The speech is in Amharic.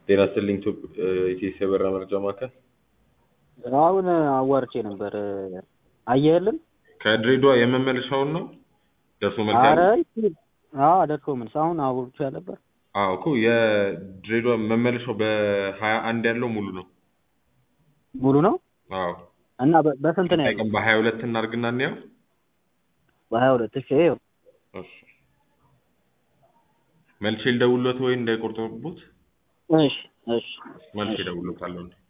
ጤና ይስጥልኝ ኢትዮጵያ የበረራ መረጃ ማዕከል አሁን አዋርቼ ነበር አየህልን? ከድሬዳዋ የመመለሻውን ነው ደርሶ መልስ አረ ያለው? አዎ ደርሶ መልስ አሁን አውርቼ ነበር። አዎ እኮ የድሬዳዋ መመለሻው በሀያ አንድ ያለው ሙሉ ነው። ሙሉ ነው አዎ እና በ- በስንት ነው ያለው? ቀን በሀያ ሁለት እናድርግና እንየው። በሀያ ሁለት እሺ ይኸው እሺ መልሼ ልደውልዎት ወይ እንዳይቆርጡብዎት? እሺ እሺ መልሼ እደውልዎታለሁ።